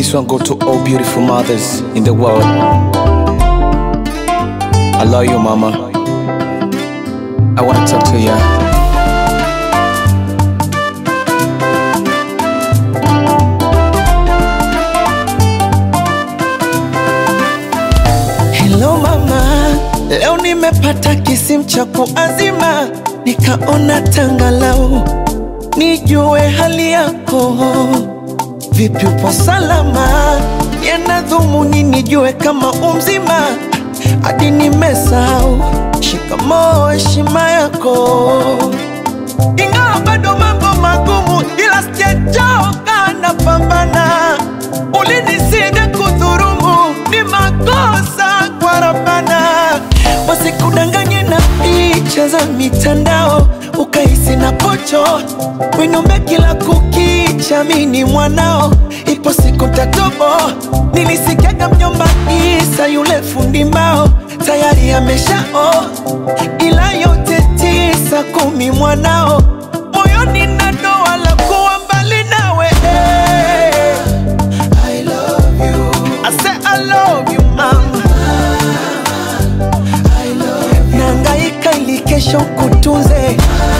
This one go to all beautiful mothers in the world. I love you, mama. I wanna talk to you. Hello mama, leo nimepata kisimu cha kuazima, nikaona tangalau nijue hali yako. Vipi, upo salama? Yana dhumuni nijue kama umzima, hadi nimesahau shikamoo, heshima yako, ingawa bado mambo magumu, ila sijachoka, napambana. Ulinisida kudhurumu, ni makosa kwa Rabbana, wasikudanganye na picha za mitandao ukahisi na pocho winombe kila kukicha, mini mwanao, ipo siku tatobo. Nilisikiaga mjomba Isa yule fundi mbao tayari ameshao, ila yote tisa kumi mwanao moyoni na doa la kuwa mbali nawe I love you. I say I love you mama. I love you. Nangaika ili kesho kutunze.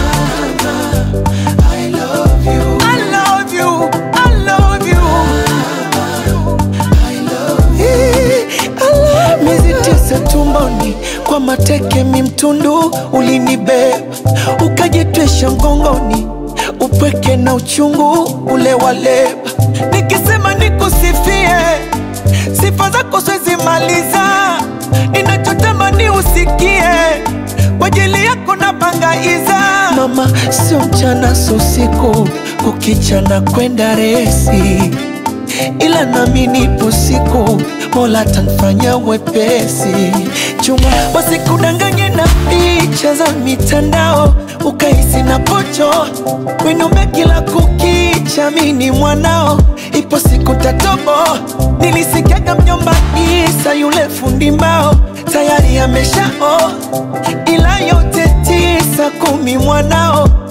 I love you. I love you. I love you. I love you. Miezi tisa tumboni kwa mateke mimtundu ulinibeba ukajitwisha mgongoni upweke na uchungu ule waleba nikisema nikusifie sifa zako siwezi maliza ninachotamani usikie kwa ajili yako na bangaiza mama sio mchana sio usiku kukichana kwenda resi ila nami nipo siku mola tanfanya wepesi chuma wasikudanganye na picha za mitandao ukahisi na pocho winume kila kukicha mini mwanao ipo siku tatobo nilisikiaga mjomba isa yule fundi mbao tayari ameshao ila yote tisa kumi mwanao